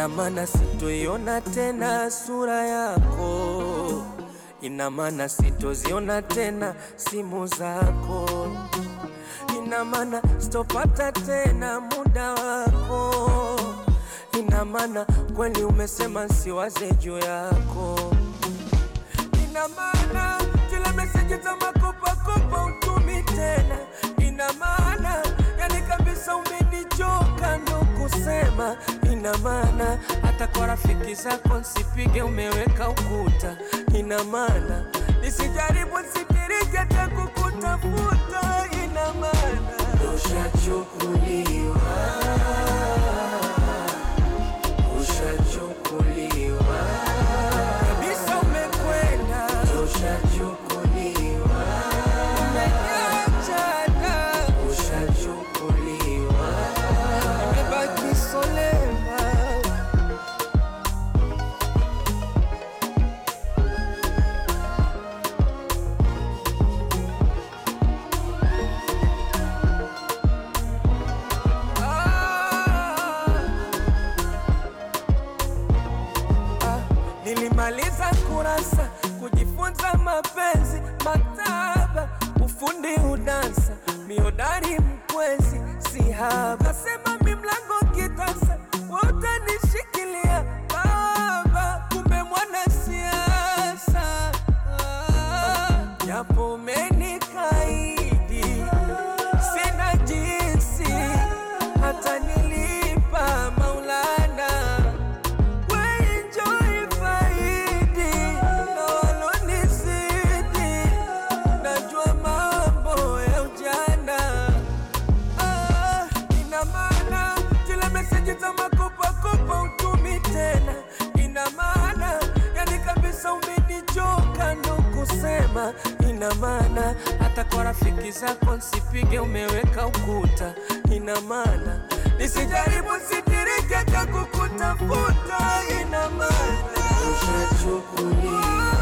ina maana sitoiona tena sura yako, ina maana sitoziona tena simu zako, ina maana sitopata tena muda wako, ina maana kweli umesema nsiwaze juu yako, ina maana zile meseji za makopakopa utumi tena, ina maana yani kabisa umenichoka ndo kusema, ina maana hata kwa rafiki zako nsipige, umeweka ukuta, ina maana nisijaribu sitirike hata kukutafuta, ina maana ushachukuliwa, ushachukuliwa kabisa, umekwenda, ushachukuliwa, umeachana, ushachukuliwa, imebaki solema. Ah. Ah, nilimaliza kurasa kujifunza mapenzi, maktaba, ufundi, udansa, miodari, mkwezi, sihaba, sema mi mlango kitasa, wote nishikilia baba, kumbe mwana siasa Ah, japo umenikaidi, sina jinsi hata nilipa Maulana Enjoy faidi na walonizidi, najua mambo ya ujana. Ah, ina maana zile meseji za makopakopa utumi tena, ina maana yani kabisa umenichoka ndo kusema, ina maana hata kwa rafiki zako nsipige, umeweka ukuta, ina maana nisijaribu sitirike cha kukutafuta, ina maana ushachukuliwa